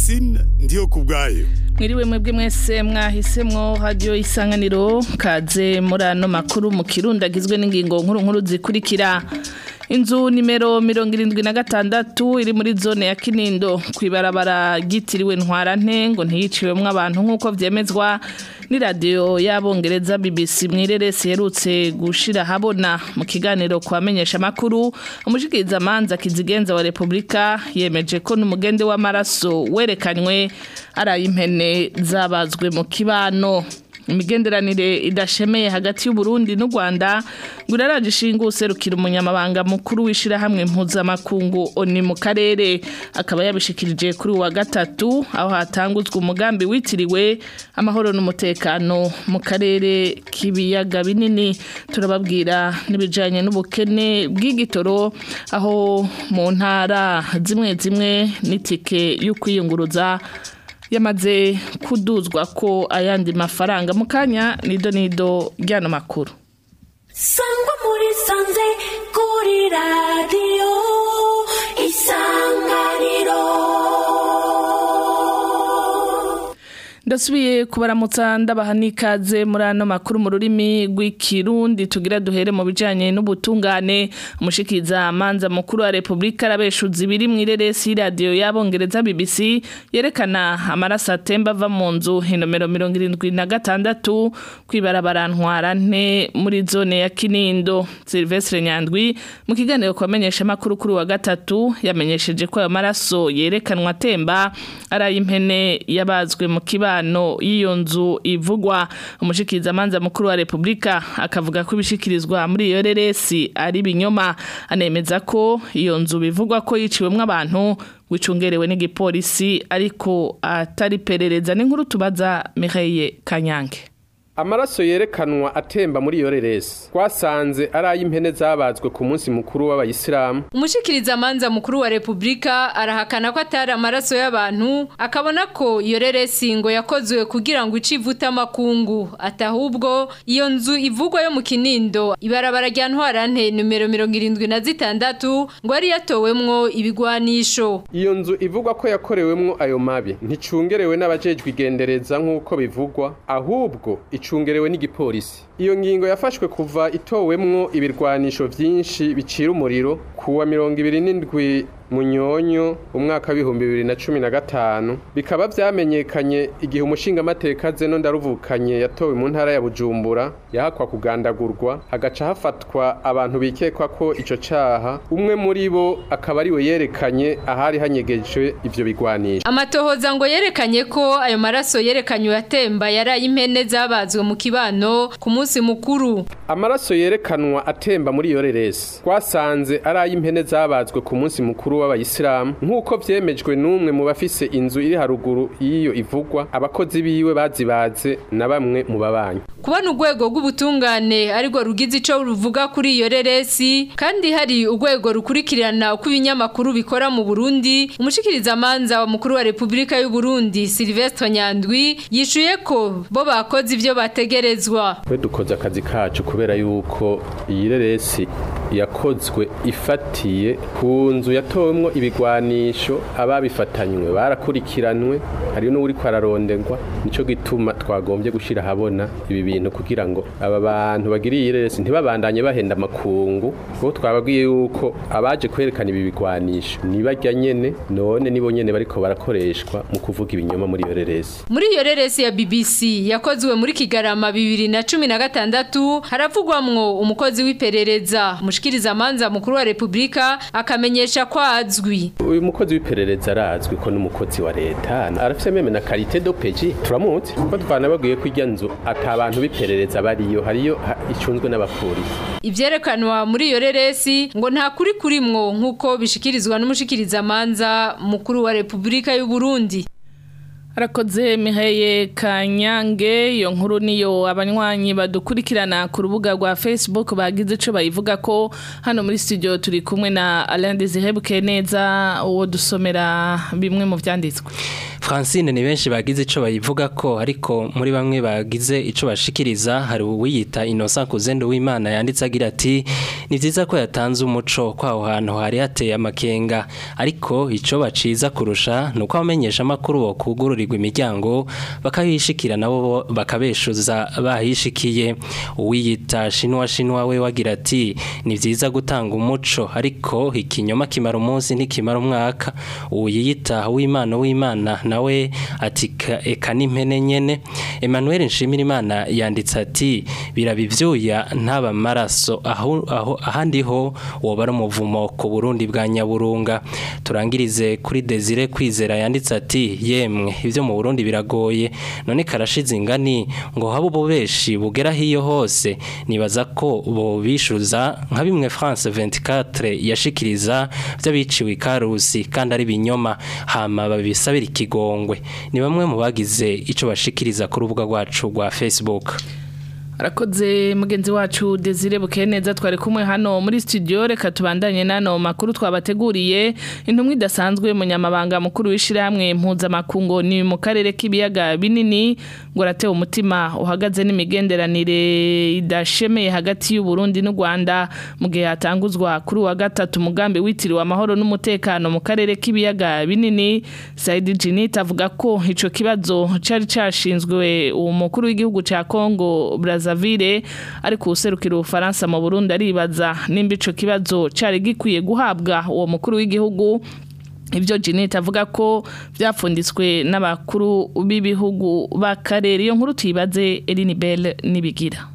Francine ndiyo kubwayo mwiriwe mwebwe mwese mwahisemwo radio isanganiro kaze muri ano makuru mu kirundi agizwe n'ingingo nkuru nkuru zikurikira inzu nimero mirongo irindwi na gatandatu iri muri zone ya kinindo kwibarabara ryitiriwe ntwarante ngo ntiyiciwemwo abantu nk'uko vyemezwa ni radio y'abongereza BBC mwireresi herutse gushira habona mu kiganiro kwamenyesha makuru umushikiriza manza kizigenza wa Republika yemeje ko n'umugende w'amaraso werekanywe ari impene zabazwe mu kibano imigenderanire idashemeye hagati y'Uburundi n'u Rwanda ngo iraraje ishinga userukira umunyamabanga mukuru w'ishirahamwe mpuzamakungu oni mu karere akaba yabishikirije kuri wa gatatu aho hatanguzwa umugambi witiriwe amahoro n'umutekano mu karere k'ibiyaga binini turababwira n'ibijanye n'ubukene bw'igitoro aho mu ntara zimwe zimwe n'itike yo kwiyunguruza yamaze kuduzwa ko ayandi mafaranga mu kanya nido nido ryano makuru sangwa muri sanze kuri radiyo isanganiro ndasubiye kubaramutsa ndabaha n'ikaze muri ano makuru mu rurimi rw'ikirundi tugira duhere mu bijanye n'ubutungane umushikiza manza mukuru wa Republika arabeshuza ibiri mu ireresi y'iradiyo y'abongereza BBC yerekana amaraso atemba ava mu nzu inomero mirongo irindwi na gatandatu kwibarabara ntwarante muri zone ya Kinindo Silvestre Nyandwi mu kiganiro kwamenyesha makuru kuri wa gatatu yamenyesheje ko ayo maraso yerekanwa atemba ari ay'impene yabazwe mu kibano no y'iyo nzu ivugwa umushikiriza manza mukuru wa Republika akavuga ko ibishikirizwa muri iyo reresi ari binyoma anemeza ko iyo nzu bivugwa ko yiciwemwo abantu wicungerewe n'igipolisi ariko atari perereza n'inkuru tubaza Mireille Kanyange amaraso yerekanwa atemba muri iyo reresi twasanze ari ay'impene zabazwe ku munsi mukuru w'abayisilamu umushikiriza manza mukuru wa Republika arahakana ko atari amaraso y'abantu akabona ko iyo reresi ngo yakozwe kugira ngo icivuta amakungu atahubwo iyo nzu ivugwa yo mu Kinindo ibarabara rya Ntwarante numero 76 ngo ari yatowemwo ibigwanisho iyo nzu ivugwa ko yakorewemwo ayo mabi nticungerewe n'abajejwe igendereza nk'uko bivugwa ahubwo icungerewe n'igipolisi iyo ngingo yafashwe kuva itowemwo ibirwanisho vyinshi bicira umuriro kuwa mirongo ibiri n'indwi munyonyo umwaka w'ibihumbi bibiri na cumi na gatanu bikaba vyamenyekanye igihe umushingamateka zeno ndaruvukanye yatowe mu ntara ya bujumbura yahakwa kugandagurwa hagaca hafatwa abantu bikekwa ko ico caha umwe muri bo akaba ariwe yerekanye ahari hanyegejwe ivyo bigwanisho amatohoza ngo yerekanye ko ayo maraso yerekanywe atemba yari ay'impene zabazwe mu kibano ku munsi mukuru amaraso yerekanwa atemba muri iyo reresi twasanze ari ay'impene zabazwe ku munsi mukuru w'abayisilamu nk'uko vyemejwe n'umwe mu bafise inzu iri haruguru y'iyo ivugwa abakozi biwe bazibaze na bamwe mu babanyi kubona urwego rw'ubutungane arirwo rugize ico ruvuga kuri iyo reresi kandi hari urwego rukurikirana uko ibinyamakuru bikora mu Burundi umushikiriza manza wa mukuru wa Republika y'u Burundi Silvestre Nyandwi yishuye ko bo bakoze ivyo bategerezwa twe dukoze akazi kacu kubera yuko iyi reresi yakozwe ifatiye ku nzu yatowemwo ibigwanisho ababifatanywe barakurikiranwe hari n'uri kwararondegwa nico gituma twagombye gushira habona ibi bintu kugira ngo aba bantu bagiriye iyi reresi ntibabandanye bahenda amakungu kuko twababwiye yuko abaje kwerekana ibi bigwanisho nibarya nyene none nibo nyene bariko barakoreshwa mu kuvuga ibinyoma muri iyo reresi muri iyo reresi ya BBC yakozwe muri Kigarama bibiri na cumi na gatandatu haravugwamwo umukozi w'iperereza umushikiriza manza mukuru wa Republika akamenyesha ko azwi uyu mukozi w'iperereza arazwi ko n'umukozi wa leta arafise meme na karite do peji turamuzi kuko twanababwiye ko irya nzu ata abantu b'iperereza bariyo hariyo ha- icunzwe n'abapolisi ivyerekanwa muri iyo reresi ngo nta kuri kurimwo nk'uko bishikirizwa n'umushikiriza manza mukuru wa Republika y'u Burundi Arakoze Miheye Kanyange iyo nkuru niyo abanywanyi badukurikirana ku rubuga rwa Facebook bagize ico bayivuga ko hano muri studio turi kumwe na Alain Désiré Bukeneza uwo dusomera bimwe mu vyanditswe Francine ni benshi bagize ico bayivuga ko ariko muri bamwe bagize ico bashikiriza hari uwiyita Innocent Kuzendo w'Imana yanditse agira ati ni vyiza ko yatanze umuco kwaho hantu hari hateye amakenga ariko ico baciza kurusha nuko abamenyesha makuru bo kugururirwa imiryango bakayishikira nabo bakabeshuza bahishikiye uwiyita Shinwa Shinwa we wagira ati ni vyiza gutanga umuco ariko ikinyoma kimara umunsi ntikimara umwaka uwiyita w'Imana w'Imana nawe ati eka n'impene nyene Emmanuel Nshimirimana yanditse ati birabivyuya ntaba maraso aho aho ahandi ho woba ari umuvumo ku Burundi bwa Nyaburunga turangirize kuri Desire kwizera yanditse ati yemwe ivyo mu Burundi biragoye none karashize ingani ngo habo bobeshi bugera hiyo hose nibaza ko bo bishuza nka bimwe France 24 yashikiriza by'abiciwe ikarusi kandi ari binyoma hama babisabira ikigongwe ni bamwe mu bagize ico bashikiriza ku rubuga rwacu rwa Facebook arakoze mugenzi wacu Desire Bukeneza twari kumwe hano muri studio reka tubandanye nano makuru twabateguriye intumwa idasanzwe munyamabanga mukuru w'ishiramwe mpuzamakungu ni mu karere k'ibiyaga binini ngo aratewe umutima uhagaze n'imigenderanire idashemeye hagati y'u Burundi n'u Rwanda mu gihe hatanguzwa kuri wa gatatu umugambi witiriwe amahoro n'umutekano mu karere k'ibiyaga binini Said Jinit avuga ko ico kibazo cari cashinzwe umukuru w'igihugu ca Congo Brazza Brazzaville ariko userukira ubufaransa mu Burundi aribaza nimba ico kibazo cari gikwiye guhabwa uwo mukuru w'igihugu ibyo Jeanette avuga ko byapfunditswe n'abakuru b'ibihugu b'akarere iyo nkuru tuyibaze Eline Bell nibigira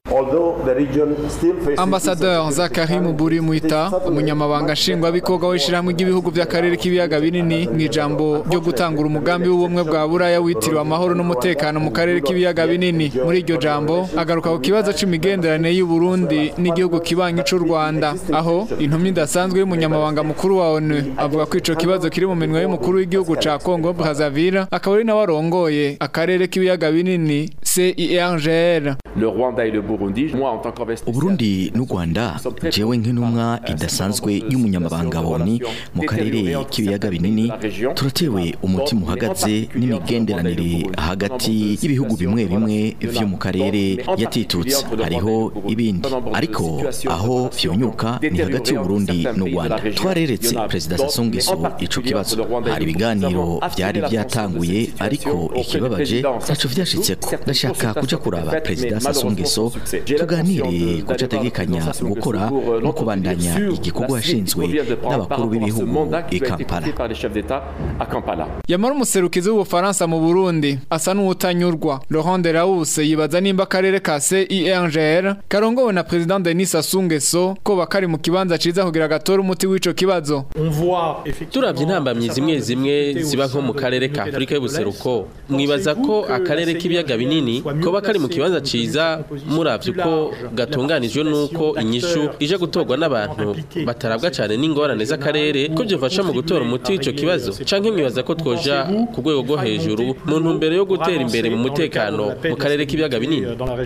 Ambassadeur Zakari Muburi Muita umunyamabanga nshingwabikorwa w'ishyirahamwe ry'ibihugu by'akarere k'ibiyaga binini mu ijambo ryo gutangura umugambi w'ubumwe bwa buraya witiriwe amahoro n'umutekano mu karere k'ibiyaga binini muri iryo jambo agaruka ku kibazo c'imigenderanire y'u Burundi n'igihugu kibanyi c'u Rwanda aho intumwa idasanzwe y'umunyamabanga mukuru wa ONU avuga ko ico kibazo kiri mu minwe y'umukuru w'igihugu ca Congo Brazzaville akaba ari nawe arongoye akarere k'ibiyaga binini CIRGL le Rwanda et le Burundi moi en tant qu'investisseur Uburundi n'u Rwanda jewe nk'intumwa idasanzwe y'umunyamabanga woni mu karere k'ibiyaga binini turatewe umutima uhagaze n'imigenderanire hagati y'ibihugu bimwe bimwe vyo mu karere yatitutse hariho ibindi ariko aho vyonyuka ni hagati y'Uburundi n'u Rwanda twareretse Perezida Sassou Nguesso ico kibazo hari ibiganiro vyari vyatanguye ariko ikibabaje ntaco vyashitseko ndashaka kuja kuraba Perezida Sassou Nguesso tuganire kuca ategekanya gukora no kubandanya igikorwa yashinzwe n'abakuru b'ibihugu i Kampala yamara umuserukizi w'ubufaransa mu Burundi asa n'uwutanyurwa Laurent Delahousse yibaza nimba akarere ka CIRGL karongowe na President Denis Sassou Nguesso ko bakari mu kibanza ciza kugira gatore umuti w'ico kibazo turavye intambamyi zimwe zimwe ziba nko mu karere ka Afrika y'ubuseruko mwibaza ko akarere k'ibiyaga binini koba kari mu kibanza ciza muravye uko gatunganijwe nuko inyishu ije gutorwa n'abantu batarabwa cyane n'ingorane z'akarere ko byofasha mu gutora umuti w'ico kibazo canke mwibaza ko twoja ku rwego rwo hejuru mu ntumbero yo gutera imbere mu mutekano mu karere k'ibiyaga binini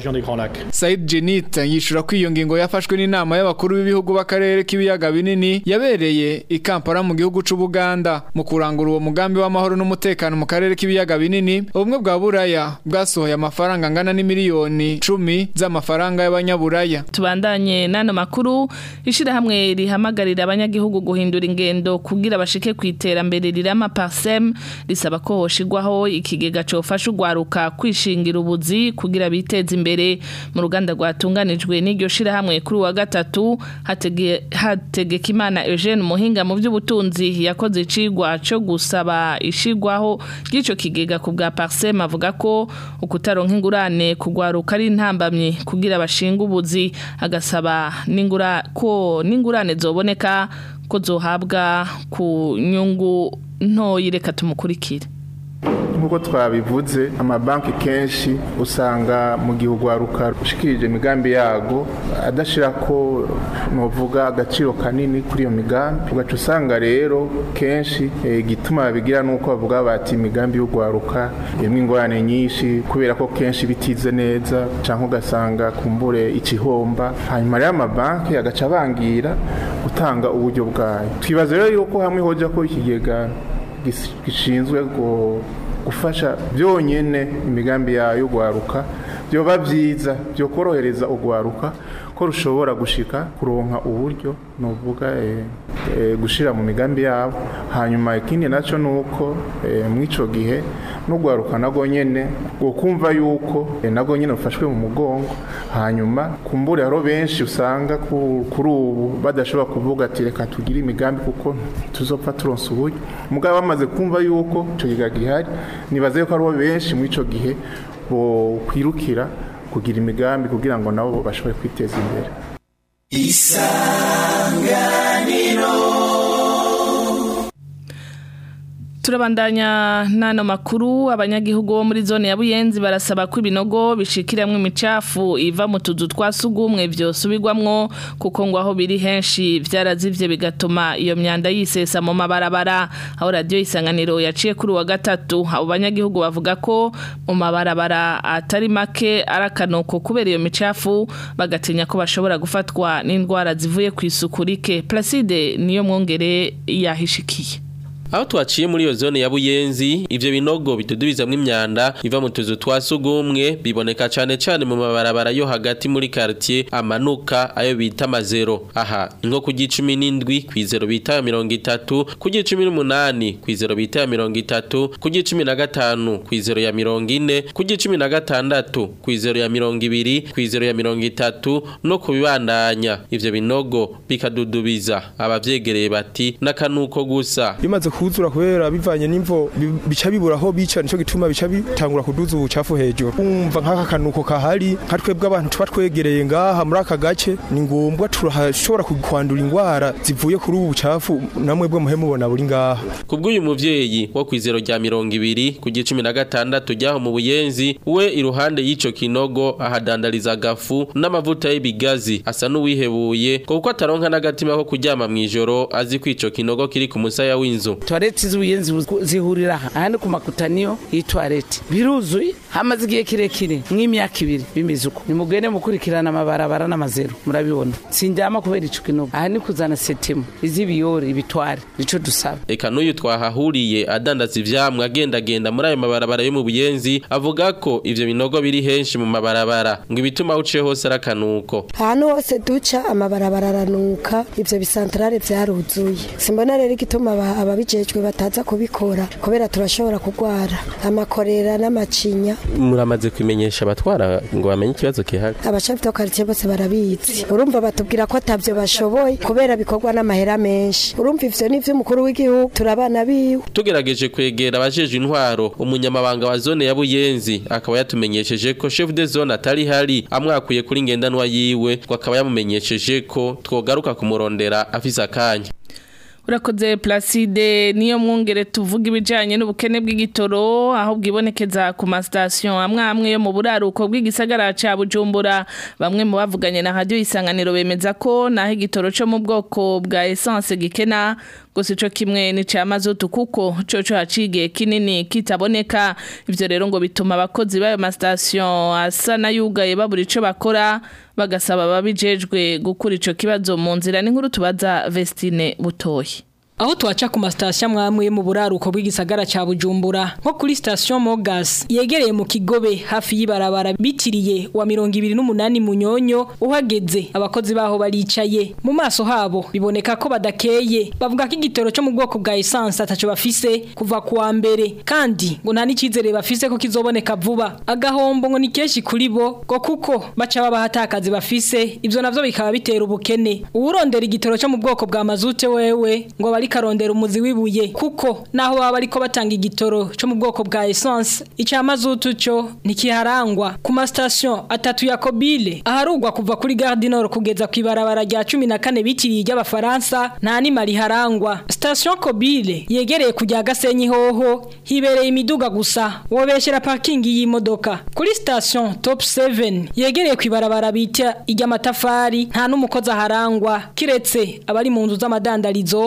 Said Jenit yishura ko iyo ngingo yafashwe n'inama y'abakuru b'ibihugu b'akarere k'ibiyaga binini yabereye i Kampala mu gihugu c'u Buganda mu kurangura uwo mugambi w'amahoro n'umutekano mu karere k'ibiyaga binini ubumwe bwa Buraya bwasohoye amafaranga angana n'imiliyoni 10 z'amafaranga y'abanyaburaya tubandanye nano makuru ishirahamwe rihamagarira abanyagihugu guhindura ingendo kugira bashike ku iterambere rirama parsem risaba ko hoshigwaho ikigega cofasha ugwaruka kwishingira ubuzi kugira biteze imbere mu ruganda rwatunganijwe n'iryo shirahamwe kuri wa gatatu hatege hategeka imana Eugene Muhinga mu by'ubutunzi yakoze icigwa cyo gusaba ishigwaho ry'ico kigega ku bwa parsem avuga ko ukutaronka ingurane kugwaruka ari intambamye kugira bashinga ubuzi agasaba n'ingura ko n'ingurane zoboneka ko zohabwa ku nyungu ntoyi reka tumukurikire nk'uko twabivuze amabanki kenshi usanga mu gihe urwaruka rushikirije imigambi yago adashira ko nuvuga agaciro kanini kuri iyo migambi ugaca usanga rero kenshi igituma babigira nuko bavuga bati imigambi y'urwaruka irimo ingorane nyinshi kubera ko kenshi bitize neza cyangwa ugasanga kumbure ikihomba hanyuma rero amabanki agaca abangira gutanga uburyo bwayo twibaza rero yuko hamwe hoja ko ikigega gishinzwe gufasha byonyine imigambi yayo yo guharuka byoba byiza byo korohereza ugwaruka ko rushobora gushika kuronka uburyo nuvuga gushira mu migambi yabo hanyuma ikindi nacyo ni uko mw'ico gihe n'ugwaruka nago nyene ngo kumva yuko nago nyene rufashwe mu mugongo hanyuma kumbure haro benshi usanga kuri ubu badashobora kuvuga ati reka tugire imigambi kuko tuzopfa turonsa uburyo mugabo bamaze kumva yuko ico giga gihari nibaze yuko hariho benshi mw'ico gihe bo kwirukira kugira imigambi kugira ngo nabo bashobore kwiteza imbere isanganiro turabandanya n'ano makuru abanyagihugu bo muri zone ya buyenzi barasaba ko ibinogo bishikiramwo imicafu iva mu tuzu twa sugumwe vyosubirwamwo kuko ngo aho biri henshi vyarazivye bigatuma iyo myanda yisesa mu mabarabara aho radio isanganiro yaciye kuri wa gatatu abo banyagihugu bavuga ko mu mabarabara atari make arakanuko kubera iyo micafu bagatinya ko bashobora gufatwa n'indwara zivuye ku isuku rike Placide niyo mwongere yahishikiye aho twaciye muri iyo zone ya buyenzi ivyo binogo bidudubizamwo imyanda iva mu tuzu twa sugumwe biboneka cane cane mu mabarabara yo hagati muri quartier amanuka ayo bita mazero aha inko ku gicumi n'indwi kw'izero bita ya mirongo itatu ku gicumi n'umunani kw'izero bita ya mirongo itatu ku gicumi na gatanu kw'izero ya mirongo ine ku gicumi na gatandatu kw'izero ya mirongo ibiri kw'izero ya mirongo itatu no kubibandanya ivyo binogo bikadudubiza abavyegereye bati n'akanuko gusa bimaze kuzura kubera bivanye n'imvo bica bibura aho bica nico gituma bica bitangura kuduza ubucafu hejuru umva nk'aka kanuko kahari nka twebwe abantu tuba twegereye ngaha muri aka gace ni ngombwa turashobora kwandura indwara zivuye kuri ubu bucafu namwe bwo muhe mubona buri ngaha kubw'uyu muvyeyi wo kwizero rya mirongo ibiri ku gicumi na gatandatu ryaho mu buyenzi we iruhande y'ico kinogo ahadandariza agafu n'amavuta y'ibigazi asa n'uwihebuye kuko ataronka n'agatima ko kuryama mw'ijoro azi ko ico kinogo kiri ku musaya w'inzu toilette z'ubuyenzi zihurira aha ahandi ku makutaniyo y'itoilette biruzuye hamaze igihe kirekire nk'imyaka ibiri bimeze uko nimugende mukurikirana amabarabara n'amazero murabibona sindyama kubera ico kinogo aha ni kuzana setemu iz'ibiyore ibitware nico dusaba eka n'uyu twahahuriye adandaza ivyamwa agendagenda muri ayo mabarabara yo mu buyenzi avuga ko ivyo binogo biri henshi mu mabarabara ngo ibituma uciye hose ari akanuko ahantu hose duca amabarabara aranuka ivyo bisantarare vyaruzuye simbona rero igituma ababijejwe bataza kubikora kubera turashobora kugwara amakorera n'amacinya muramaze kumenyesha abatwara ngo bamenye ikibazo kihari abashafi to quartier bose barabizi urumva batubwira ko atavyo bashoboye kubera bikorwa n'amahera menshi urumva ivyo ni vy'umukuru w'igihugu turabana biwe tugerageje kwegera abajejwe intwaro umunyamabanga wa zone ya buyenzi akaba yatumenyesheje ko chef de zone atari hari amwakuye kuri ngendanwa yiwe ngo akaba yamumenyesheje ko twogaruka kumurondera afise akanya urakoze Placide niyo mwungere tuvuga ibijanye n'ubukene bw'igitoro aho bwibonekeza ku mastation amwe amwe yo mu buraruko bw'igisagara ca Bujumbura bamwe mu bavuganye na radio isanganiro bemeza ko naho igitoro cyo mu bwoko bwa essence gikena gusa ico kimwe ni ca mazutu kuko coco hacigiye kinini kitaboneka ivyo rero ngo bituma abakozi b'ayo mastation asa nayugaye babura ico bakora bagasaba babijejwe gukura ico kibazo mu nzira n'inkuru tubaza Vestine Butoyi Aho tuacha ku mastation mwamwe mu buraruko bw'igisagara ca Bujumbura nko kuri station Mogas yegereye mu Kigobe hafi y'ibarabara bitiriye wa 28 munyonyo uhageze abakozi baho baricaye mu maso habo biboneka ko badakeye bavuga ko igitoro cyo mu bwoko bwa essence ataco bafise kuva kuwa mbere kandi ngo nta n'icizere bafise ko kizoboneka vuba agahombo ngo ni keshi kuri bo ngo kuko baca babahatakazi bafise ivyo navyo bikaba bitera ubukene uwurondera igitoro cyo mu bwoko bwa mazute wewe ngo bari karondera umuzi wibuye kuko naho baba bariko batanga igitoro cyo mu bwoko bwa essence ica mazutu cyo ntikiharangwa ku ma station atatu ya Kobile aharugwa kuva kuri Gare du Nord kugeza ku ibarabara rya 14 bitiriye ry'abafaransa nta ni mari harangwa station Kobile yegereye kujya Gasenyi hoho hibereye imiduga gusa wobeshera parking y'imodoka kuri station Top 7 yegereye ku ibarabara bita ijya matafari nta n'umukozi aharangwa kiretse abari mu nzu z'amadandarizo ziri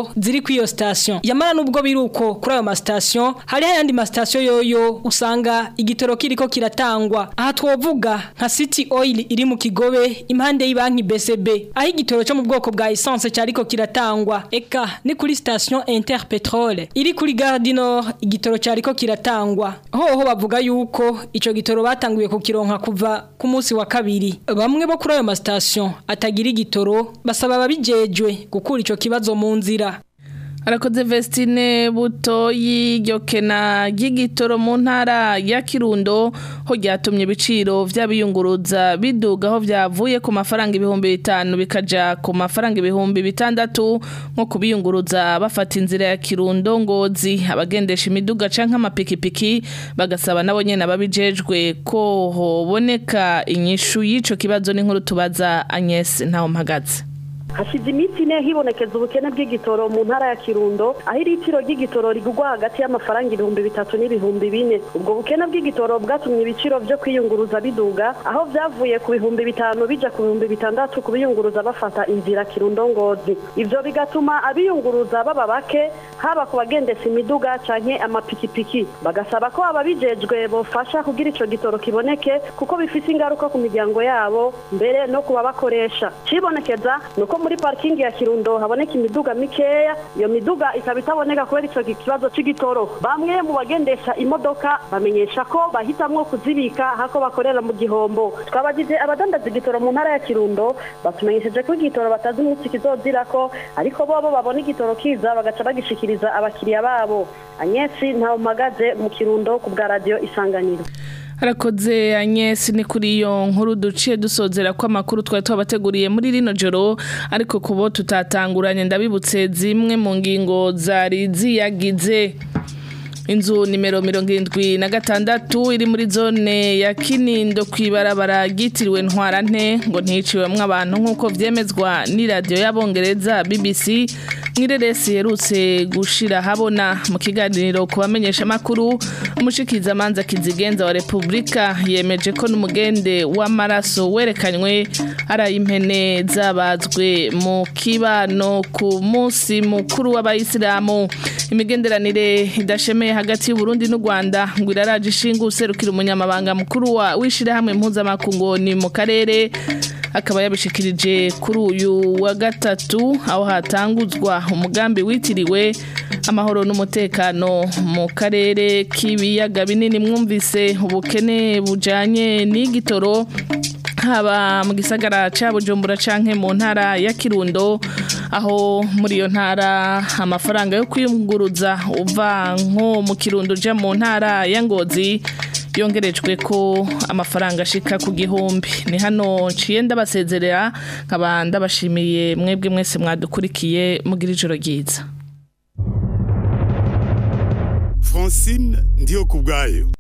kw'iyo station yamara nubwo biruko kuri ayo ma station hari ayandi ma station yoyo usanga igitoro kiriko kiratangwa aha twovuga nka City Oil iri mu Kigobe impande y'ibanki BCB aho igitoro cyo mu bwoko bwa essence cyariko kiratangwa eka ni kuri station Interpetrol iri kuri Gare du Nord igitoro cyariko kiratangwa hoho bavuga yuko ico gitoro batanguye kukironka kuva ku munsi wa kabiri bamwe bo kuri ayo ma station atagira igitoro basaba ababijejwe gukura ico kibazo mu nzira Arakoze Vestine buto y'igokena ry'igitoro mu ntara ya Kirundo ho ryatumye ibiciro vy'abiyunguruza biduga aho vyavuye ku mafaranga ibihumbi bitanu bikaja ku mafaranga ibihumbi bitandatu nko kubiyunguruza bafata inzira ya Kirundo ngozi abagendesha imiduga canke amapikipiki bagasaba nabo nyene ababijejwe ko hoboneka inyishu y'ico kibazo n'inkuru tubaza Agnes ntaho mpagaze hashize iminsi ine hibonekeza ubukene bw'igitoro mu ntara ya kirundo aho iritiro ry'igitoro rigurwa hagati y'amafaranga ibihumbi bitatu n'ibihumbi bine ubwo bukene bw'igitoro bwatumye ibiciro byo kwiyunguruza biduga aho byavuye ku bihumbi bitanu bija ku bihumbi bitandatu ku biyunguruza bafata inzira kirundo ngozi ivyo bigatuma abiyunguruza baba bake haba ku bagendesha imiduga canke amapikipiki bagasaba ko ababijejwe bofasha kugira ico gitoro kiboneke kuko bifise ingaruka ku miryango yabo mbere no ku babakoresha cibonekeza nuko muri parking ya Kirundo haboneka imiduga mikeya iyo miduga ikaba itaboneka kubera ico kibazo c'igitoro bamwe mu bagendesha imodoka bamenyesha ko bahitamwo kuzibika hako bakorera mu gihombo twabagije abadandaza igitoro mu ntara ya Kirundo batumenyesheje ko igitoro batazi umunsi kizozirako ariko bobo babona igitoro kiza bagaca bagishikiriza abakiriya babo Anyesi ntawo mpagaze mu Kirundo ku bwa radio Isanganiro Harakoze Agnes ni kuri iyo nkuru duciye dusozera ko amakuru twari twabateguriye muri rino joro ariko kubo tutatanguranye ndabibutse zimwe mu ngingo zari ziyagize inzu nimero mirongo irindwi na gatandatu iri muri zone ya kinindo ku ibarabara ryitiriwe ntwarante ngo nticiwemwo abantu nk'uko vyemezwa n'iradiyo y'abongereza bbc mwireresi yerutse gushira habona mu kiganiro ku bamenyeshamakuru umushikizamanza kizigenza wa repubulika yemeje ko n'umugende w'amaraso werekanywe ari ay'impene zabazwe mu kibano ku munsi mukuru w'abayisilamu imigenderanire idashemeye hagati y'uburundi n'u rwanda ngo iraraje ishinga userukira umunyamabanga mukuru wa w'ishirahamwe mpuzamakungu ni mu karere akaba yabishikirije kuri uyu wa gatatu aho hatanguzwa umugambi witiriwe amahoro n'umutekano mu karere k'ibiyaga binini mwumvise ubukene bujanye n'igitoro haba mu gisagara ca Bujumbura canke mu ntara ya Kirundo aho muri iyo ntara amafaranga yo kwiyunguruza uva nko mu Kirundo uja mu ntara ya Ngozi yongerejwe ko amafaranga ashika ku gihumbi ni hano nciye ndabasezerera nkaba ndabashimiye mwebwe mwese mwadukurikiye mugira ijoro ryiza Francine ndiyo kubwayo